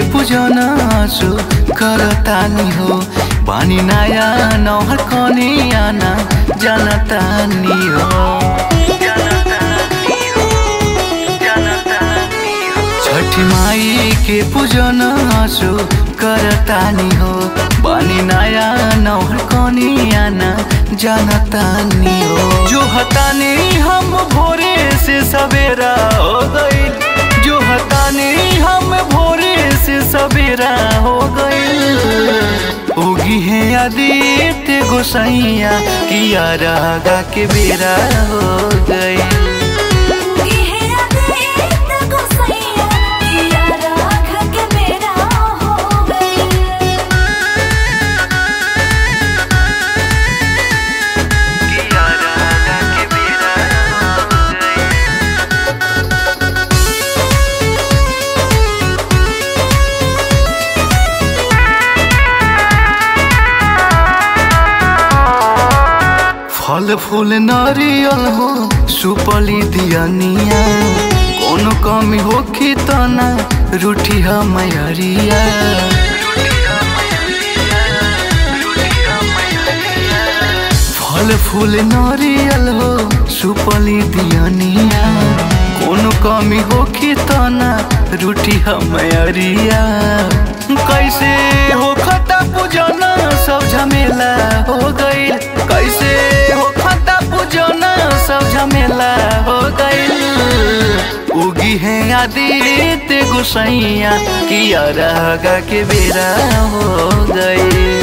पूजन आसु करतानी हो बानी नया नौहर कनियाना जनतानी हो छठी माई के पूजन आसु करतानी हो बानी नया नौहर कनियाना जनतानी हो जो हतानी हम भोरे से सवेरा हो गई जो हतानी हम भोरे से सवेरा हो गई उगी है आदित्य गोसैया किया रागा के बेरा हो गई फल फूल नारियल हो सुपली दियनिया कोनो कमी होखी त ना रूठी मैरिया फल फूल नारियल हो सुपली दियनिया कोनो कमी होखी त ना रूठी मैरिया कैसे हो खता पूजना सब झमेला हो गई कैसे हो खता पूजना सब झमेला हो गई उगी है आदित्य गोसैया किया रागा के बेरा हो गई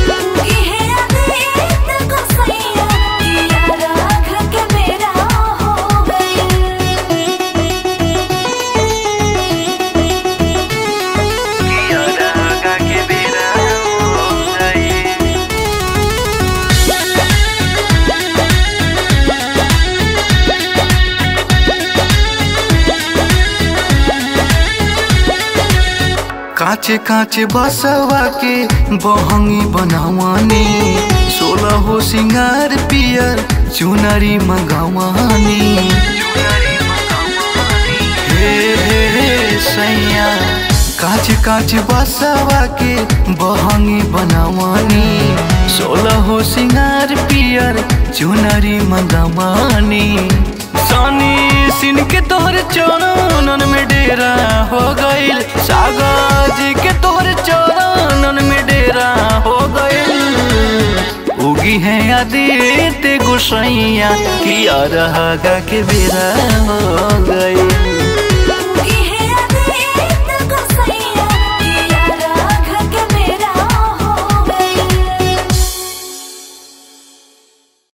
काचे काचे बसवा के बहंगी बनवानी सोलह हो सिंगार पियर चुनरी मंगवानी हे हे हे सैया काच काच बसवा के बहंगी बनवानी सोलह हो सिंगार पियर चुनरी मंगवानी सनी सिन के तोहर चरणन में डेरा हो गईल सागर जी के तोहर चरणन में डेरा हो गईल उगी है आदित्य गोसैया किया रहा के बेरा हो गई